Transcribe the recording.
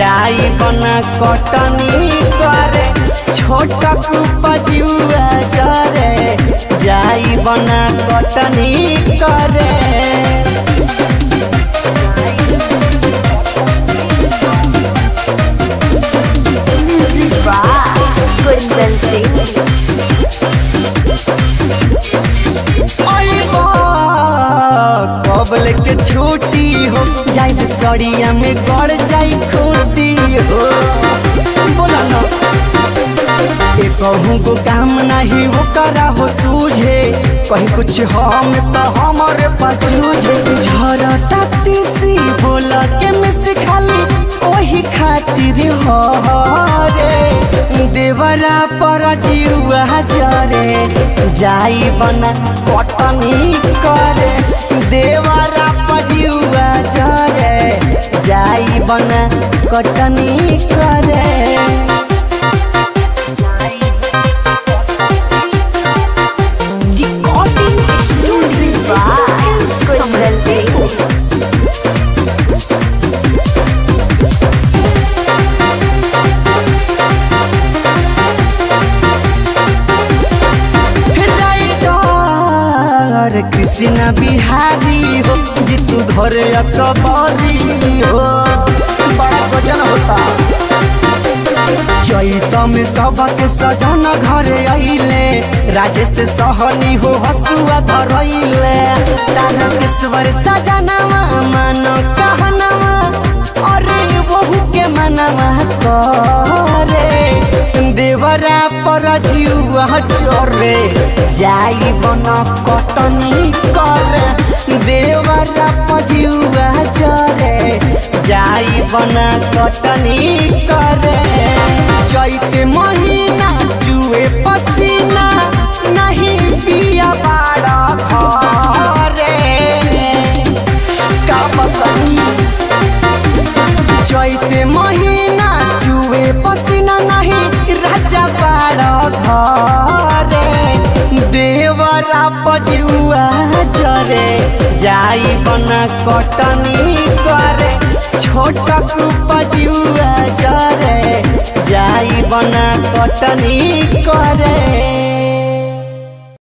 जाई बना कटनी करे छोटा पजुआ जरे जाई बना कटनी करे Music by Kundan Singh. अइबा, कब लेके छुट्टी हो जाई सड़िया में गड़ जाई खूटी हो बोला ना ए कहूँ को काम नहीं वो करा हो सूझे कहीं कुछ हम तो हमारे पचूझे झरता तीसी बोला के मिस खाली ओही खातिर हो रे देवरा पर जीवा जरे जाई बना कटनी करे देवरा पर जीवा जरे जाई बना कटनी करे Recording Music by Kundan Singh. Writer Krishna Bihari हो जितू धरे अकबरी हो बड़ा वजन होता चैत में सबके सजन घरे अइले राजेश सहनी हो हसुआ धरैले तारकेश्वर सजनवा मन कहनवा अरे बहू के मनवा करे देवरा पर जीवा चरे जाई बन कटनी करे देवरा पर जीवा चरे जाई बन कटनी करे चैत महीना जुए पसीना नहीं पिया बाड़ा घरे का बताई चैत महीना जुए पसीना नहीं राजा पाड़ घरे देवरा पजुआ जरे जाई बना कटनी करे छोटा पजुआ जरे जाई बना कटनी करे